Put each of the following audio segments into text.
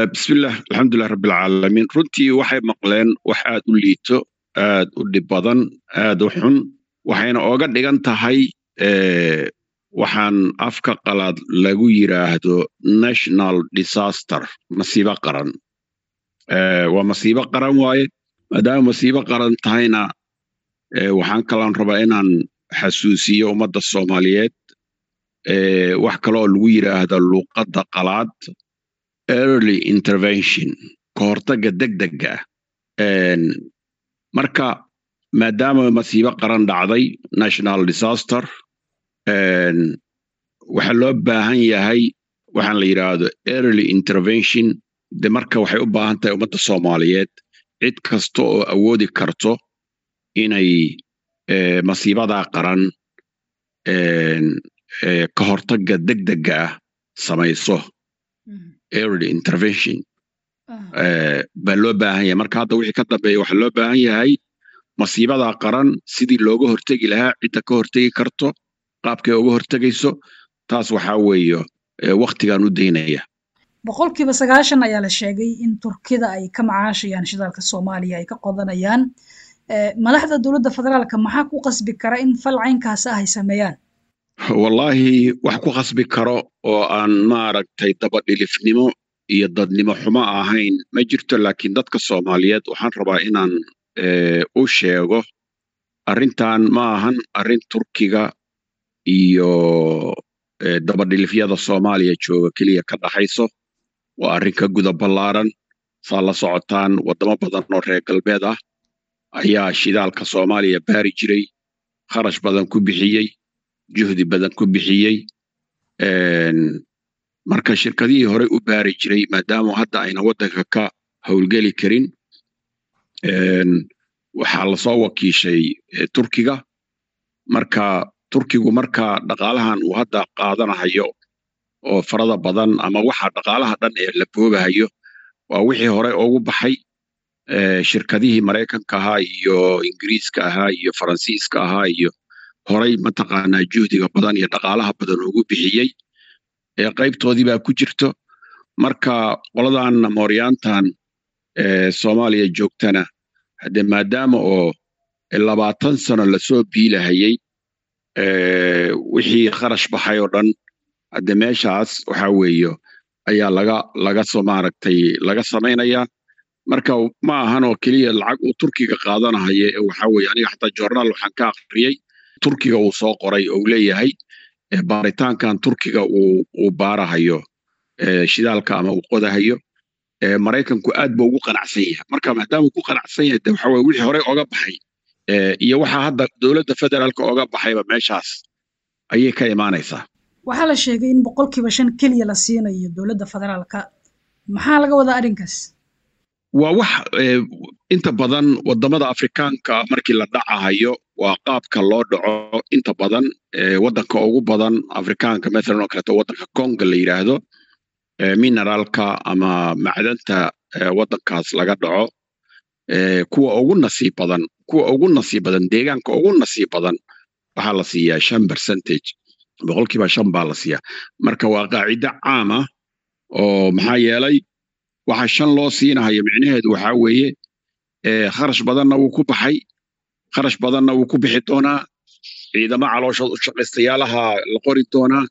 bismillaah alxamdulilah rabbilcaalamiin runtii waxay maqleen wax aad u liito aad u dhib badan aad u xun waxayna ooga dhigan tahay waxaan afka qalaad lagu yiraahdo national disaster masiibo qaran waa masiibo qaran waaye maadaama masiibo qaran tahayna waxaan kaloon rabaa inaan xasuusiyo ummadda soomaaliyeed wax kaloo lagu yiraahdo luuqadda qalaad early intervention ka hortagga degdega ah marka maadaama masiibo qaran dhacday national disaster waxaa loo baahan yahay waxaan la yidhaahdo early intervention de marka waxay u baahan tahay ummadda soomaaliyeed cid kasta oo awoodi karto inay masiibadaa qaran ka hortagga degdega ah samayso early intervention baa loo baahan yahay marka hadda wixii ka dambeeya waxaa loo baahan yahay masiibadaa qaran sidii looga hortegi lahaa cidda ka hortegi karto qaabkay uga hortegayso taas waxaa weeye waktigaan u daynaya boqolkiiba sagaashan ayaa la sheegay in turkida ay ka macaashayaan shidaalka soomaaliya ay ka qodanayaan madaxda dowladda federaalka maxaa ku qasbi kara in fal caynkaas ah ay sameeyaan wallaahi wax ku qasbi karo oo aan maaragtay dabadhilifnimo iyo dadnimo xumo ahayn ma jirto laakiin dadka soomaaliyeed waxaan rabaa inaan u sheego arrintan ma ahan arrin turkiga iyo dabadhilifyada soomaaliya jooga keliya ka dhaxayso waa arrin ka guda ballaaran saa la socotaan waddamo badan oo reer galbeed ah ayaa shidaalka soomaaliya baari jiray kharash badan ku bixiyey juhdi badan ku bixiyey marka shirkadihii hore u baari jiray maadaama hadda ayna waddanka ka howlgeli karin waxaa lasoo wakiishay turkiga marka turkigu marka dhaqaalahan uu hadda qaadanahayo oo farada badan ama waxa dhaqaalaha dhan ee la boobahayo waa wixii hore ugu baxay shirkadihii maraykanka ahaa iyo ingiriiska ahaa iyo faransiiska ahaa iyo horay mataqaanaa juhdiga badan iyo dhaqaalaha badan ugu bixiyey ee qaybtoodii baa ku jirto marka qoladan mooryaantan soomaaliya joogtana hadde maadaama oo labaatan sano lasoo biilahayey wixii kharash baxay oo dhan hadde meeshaas waxa weeye ayaa laga laga soo maaragtay laga samaynayaa marka ma ahan oo keliya lacag uu turkiga qaadanahayo ee waxa weeye aniga xataa joornaal waxaan ka aqriyey turkiga uu soo qoray oo leeyahay baaritaankan turkiga uu baarahayo shidaalka ama uu qodahayo maraykanku aad buu ugu qanacsan yahay marka maadaama uu ku qanacsan yahay de waxa weye wixii horey oga baxay iyo waxaa hadda dowladda federaalka oga baxayba meeshaas ayay ka imaanaysaa waxaa la sheegay in boqolkiiba shan keliya la siinayo dowladda federaalka maxaa laga wadaa arrinkaas waa wax inta badan waddamada afrikaanka markii la dhacahayo waa qaabka loo dhaco inta badan waddanka ugu badan afrikaanka mathalan oo kaleeto waddanka conga la yidhaahdo mineraalka ama macdanta waddankaas laga dhaco kuwa ugu nasiib badan kuwa ugu nasiib badan deegaanka ugu nasiib badan waxaa la siiyaa shan percentage boqolkiiba shan baa la siiyaa marka waa qaacido caam ah oo maxaa yeelay waxa shan loo siinahayo micnaheedu waxaa weeye kharash badanna wuu ku baxay kharash badanna wuu ku bixi doonaa ciidamo calooshood u shaqaystayaalaha la qori doonaa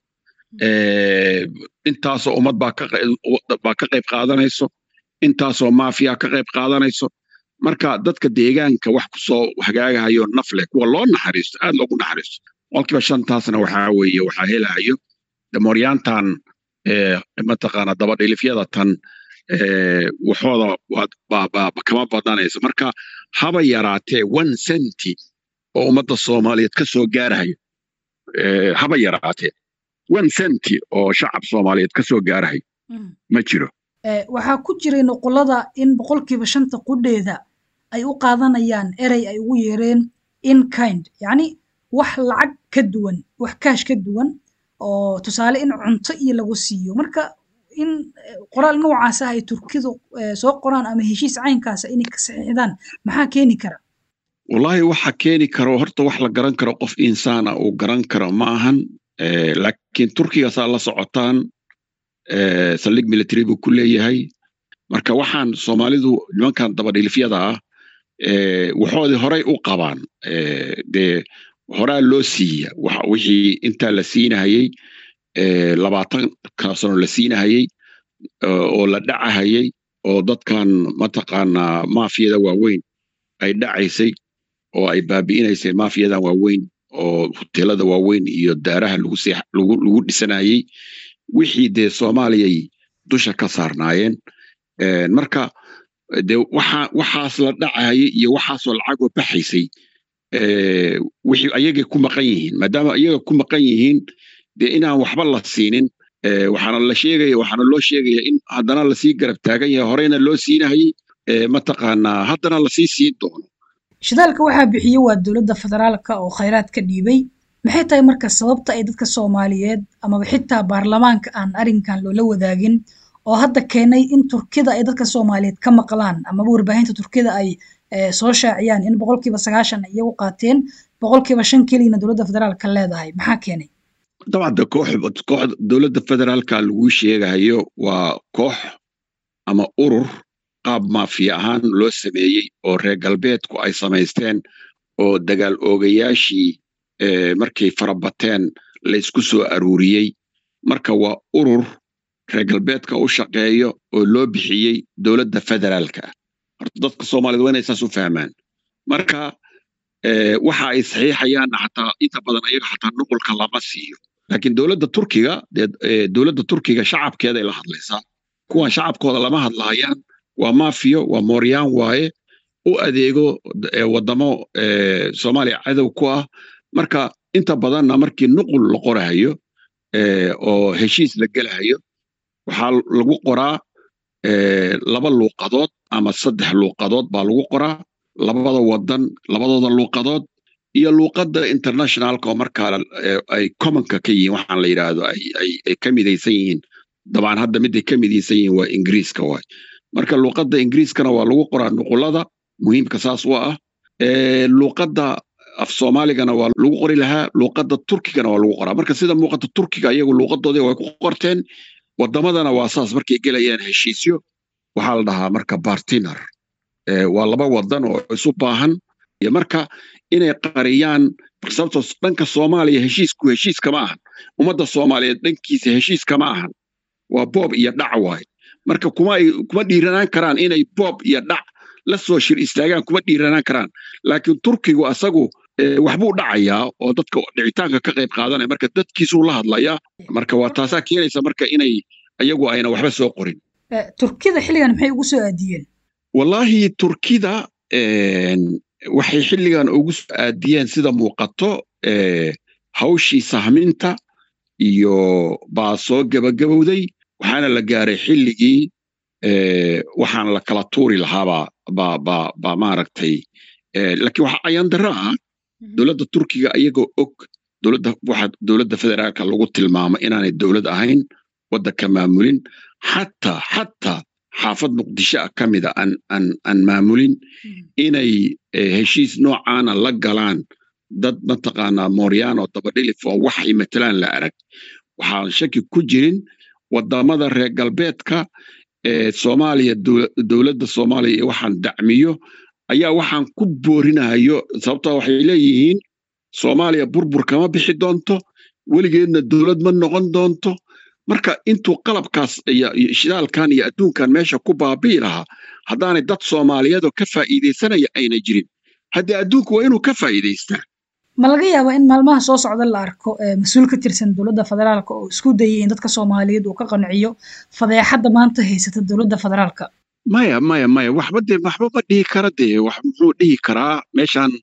intaasoo ummad baa ka qayb qaadanayso intaasoo maafiya ka qayb qaadanayso marka dadka deegaanka wax kusoo hagaagahayo naf leh kuwa loo naxariisto aad loogu naxariisto boqolkiiba shantaasna waxaa weeye waxaa helahayo mooryaantan mataqaana dabadhilifyada tan waxooda kama badanayso marka haba yaraatee one centi oo ummadda soomaaliyeed ka soo gaarahayo haba yaraatee one centi oo shacab soomaaliyeed ka soo gaarahayo ma jiro waxaa ku jiray noqollada in boqolkiiba shanta qudheeda ay u qaadanayaan erey ay ugu yeereen in kind yacni wax lacag ka duwan wax kaash ka duwan oo tusaale in cunto iyo lagu siiyo marka in qoraal noocaasa ay turkidu soo qoraan ama heshiis caynkaasa inay ka saxiixdaan maxaa keeni kara wallaahi waxa keeni karo horta wax la garan karo qof insaana uu garan karo ma ahan laakiin turkiga saa la socotaan saldhig military buu ku leeyahay marka waxaan soomaalidu nimankan dabadhilifyada ah waxoodii horay u qabaan dee horaa loo siiya wixii intaa la siinahayey labaatanka sano la siinahayey oo la dhacahayey oo dadkan mataqaanaa maafiyada waaweyn ay dhacaysay oo ay baabi'inaysay maafiyadan waaweyn oo hoteelada waaweyn iyo daaraha lagu dhisanayey wixii dee soomaaliyay dusha ka saarnaayeen marka de waxaas la dhacayay iyo waxaasoo lacagoo baxaysay wixii ayagay ku maqan yihiin maadaama ayaga ku maqan yihiin dee inaan waxba la siinin waxaana la sheegaya waxaana loo sheegaya in haddana lasii garab taagan yahay horeyna loo siinahayey mataqaanaa haddana lasii siin doono shidaalka waxaa bixiye waa dowladda federaalka oo khayraad ka dhiibay maxay tahay marka sababta ay dadka soomaaliyeed amaba xitaa baarlamaanka aan arrinkan loola wadaagin oo hadda keenay in turkida ay dadka soomaaliyeed ka maqlaan amaba warbaahinta turkida ay soo shaaciyaan in boqolkiiba sagaashan iyagu qaateen boqolkiiba shan keliyana dowladda federaalka leedahay maxaa keenay dabcan de koox koox dowladda federaalka lagu sheegayo waa koox ama urur qaab maafiya ahaan loo sameeyey oo reer galbeedku ay samaysteen oo dagaal oogayaashii markay farabateen laysku soo aruuriyey marka waa urur reer galbeedka u shaqeeyo oo loo bixiyey dowladda federaalka horta dadka soomaaliyed waa inay saas u fahmaan marka waxa ay saxiixayaan xataa inta badan ayaga xataa nuqulka lama siiyo laakiin dowladda turkiga dowladda turkiga shacabkeeday la hadlaysaa kuwan shacabkooda lama hadlaayaan waa maafiyo waa mooryaan waaye u adeego waddamo soomaaliya cadow ku ah marka inta badanna markii nuqul la qorahayo oo heshiis la gelahayo waxaa lagu qoraa laba luuqadood ama saddex luuqadood baa lagu qoraa labada wadan labadooda luuqadood iyo luuqadda internationalka oo markaa ay commonka ka yihiin waxaan la yidhaahdo ay ka midaysan yihiin dabcan hadda miday ka midaysan yihiin waa ingiriiska waay marka luuqadda ingiriiskana waa lagu qoraa nuqulada muhiimka saas u ah luuqadda af soomaaligana waa lagu qori lahaa luuqadda turkigana waa lagu qoraa marka sida muuqata turkiga iyagu luuqadoodii way ku qorteen wadamadana waa saas markay gelayaan heshiisyo waxaa la dhahaa marka bartiner waa laba wadan oo isu baahan iyo marka inay qariyaan sababtoo dhanka soomaaliya heshiisku heshiis kama ahan ummadda soomaaliyeed dhankiisa heshiis kama ahan waa boob iyo dhac waaye marka kuma kuma dhiiranaan karaan inay boob iyo dhac la soo shir istaagaan kuma dhiiranaan karaan laakiin turkigu asagu waxbuu dhacayaa oo dadka dhicitaanka ka qayb qaadanaya marka dadkiisuu la hadlayaa marka waa taasaa keenaysa marka inay ayagu ayna waxba soo qorin turkida xilligan maxay ugu soo aadiyeen wallaahi turkida waxay xilligan ugu soo aadiyeen sida muuqato hawshii sahminta iyo baa soo gebagabowday waxaana la gaaray xilligii waxaan la kala tuuri lahaabaa baa baa baa maaragtay laakiin waxa ayaan darro ah dowladda turkiga ayagoo og dowladda waxa dowladda federaalka lagu tilmaamo inaanay dowlad ahayn waddanka maamulin xataa xataa xaafad muqdisho ah ka mida aan aan aan maamulin inay heshiis noocaana la galaan dad mataqaanaa mooryaano dabadhilif oo waxay matalaan la arag waxaan shaki ku jirin wadamada reer galbeedka ee soomaaliya dowladda soomaaliya iyo waxaan dacmiyo ayaa waxaan ku boorinahayo sababtoo waxay leeyihiin soomaaliya burbur kama bixi doonto weligeedna dowlad ma noqon doonto marka intuu qalabkaas iyo shidaalkan iyo adduunkan meesha ku baabi'i lahaa haddaanay dad soomaaliyeedoo ka faa'iidaysanaya ayna jirin haddii adduunku waa inuu ka faa'iidaystaa ma laga yaabaa in maalmaha soo socda la arko mas-uul ka tirsan dowladda federaalka oo isku dayay in dadka soomaaliyeed uu ka qanciyo fadeexadda maanta haysata dowladda federaalka maya maya maya waxba dee waxba ma dhihi kara dee wax muxuu dhihi karaa meeshaan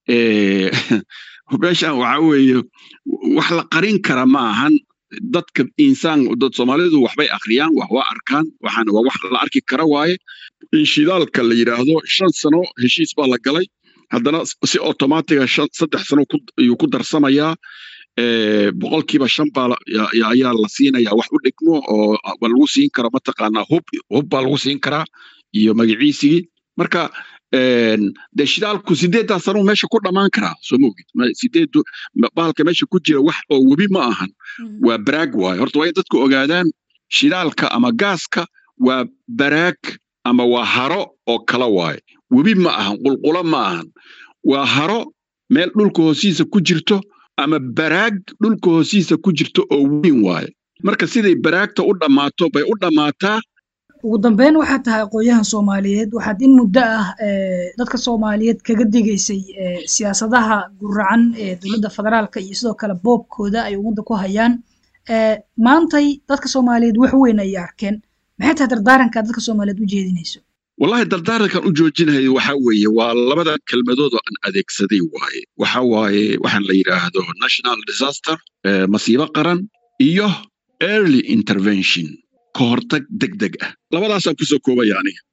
meeshaan waxa weeye wax la qarin kara ma ahan dadka insaan dad soomaalidu waxbay akhriyaan wax waa arkaan waxaana waa wax la arki kara waaye in shidaalka la yidhaahdo shan sano heshiis baa la galay haddana si automatiga saddex sano ayuu ku darsamayaa boqolkiiba shan baa ayaa la siinayaa wax u dhigmo oo lagu siin karo mataqaanaa hub hub baa lagu siin karaa iyo magaciisigii marka dee shidaalku sideeddaa sanuu meesha ku dhammaan karaa soo mogid sideedu bahalka meesha ku jira wax oo webi ma ahan waa baraag waaye horta waa in dadku ogaadaan shidaalka ama gaaska waa baraag ama waa haro oo kala waaye webi ma ahan qulqulo ma ahan waa haro meel dhulka hoostiisa ku jirto ama baraag dhulka hoostiisa ku jirto oo weyn waaye marka siday baraagta u dhammaato bay u dhammaataa ugu dambeyn waxaad tahay aqoon-yahan soomaaliyeed waxaad in muddo ah dadka soomaaliyeed kaga digaysay siyaasadaha guracan ee dowladda federaalka iyo sidoo kale boobkooda ay ummadda ku hayaan maantay dadka soomaaliyeed wax weyn ayay arkeen maxay tahay dardaarankaa dadka soomaaliyeed u jeedinayso wallahi dardaarankan u joojinayo waxa weeye waa labada kelmadood oo aan adeegsaday waaye waxa waaye waxaan la yidhaahdo national disaster masiibo qaran iyo early intervention ka hortag deg deg ah labadaasaan kusoo koobaya aniga